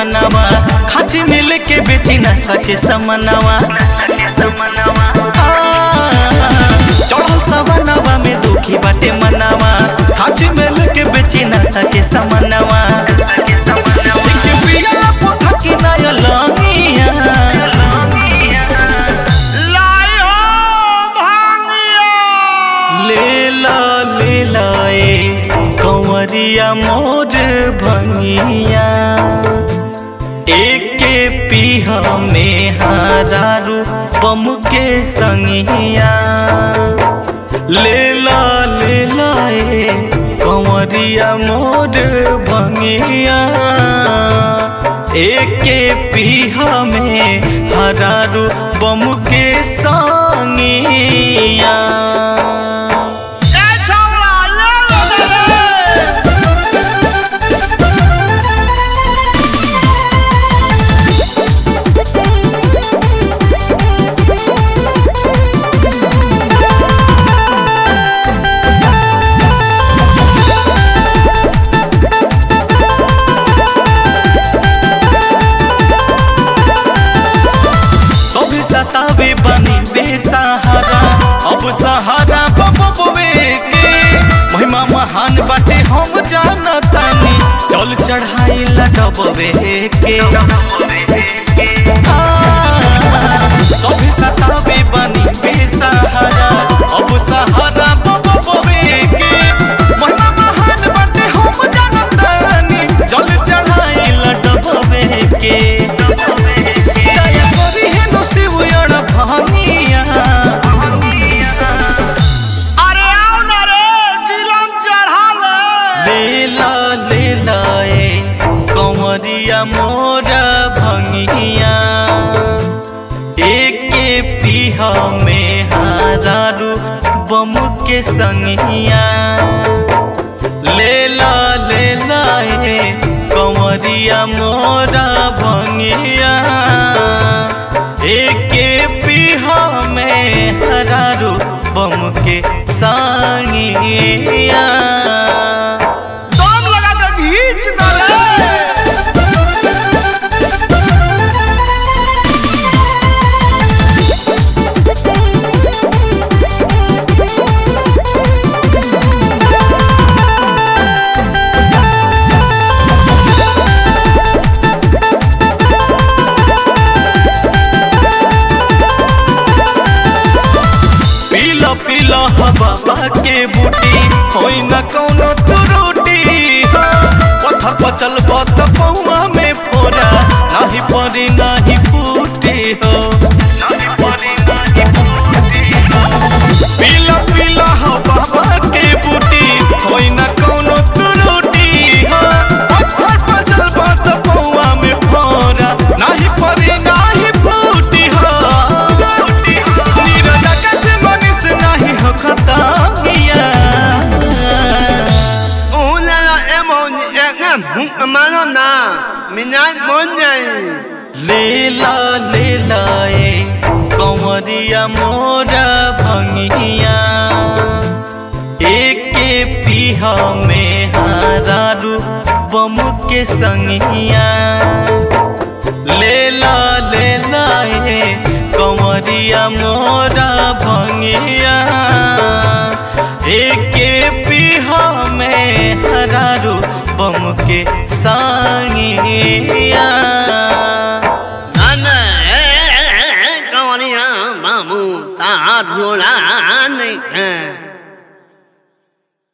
मनवा खाची मिल के बेची न सके समनवा चढ़ल सवनवा में दुखी बाटे मनवा खाची मिल के बेची न सके समनवा देखे पिया पोथा की नय लंगिया लाई हो भांगिया लेला लेला ए कंवरिया मोर भंगिया एके पीहा में हारारू बम के संगिया लेला लेला ए कंवरिया मोर भंगिया एके पीहा में हरारू बम के संगिया ए छौरा ले ले रे सभी सतावे बनी बेसहारा अब सहारा बबुए के महिमा महान बाटे हम जानतानी चल चढ़ाई लडबवे के सभी सतावे बनी बेसहारा अब सहारा बबुए के महिमा महान बाटे हम जानतानी चल चढ़ाई लडबवे के दया करी हे नो शिवयण भनिया अरे आओ ना रे चिलम चढ़ा ले लीला लीला ए कंवरिया मोर भंगिया एके पीहा में हारारू बम के संगिया लेला लेला ए कंवरिया मोर भंगिया एके पीहा में हरारू बम के संगिया दम लगा के घींच ना रे पीला पीला हवा के बूटी होई न कौनो त्रुटि हो पत्थर पर चलबो त पौआ में फोरा नाही परी नाही फूटी हो पीला पीला हवा के बूटी होई न कौनो त्रुटि हो पत्थर पर चलबो त पौआ में फोरा नाही परी नाही फूटी हो नीरजा कैसे मनीष नाही हो खतामिया Una emoni engem hum manona minat monyai लीला लीला ए कंवरिया मोर भंगिया एके पीहा में हारारू बम के संगिया लेला लेला ए कंवरिया मोर भंगिया एके पीहा में हरारू बम के संगिया Ana eh kawaniya mamu ta rola ne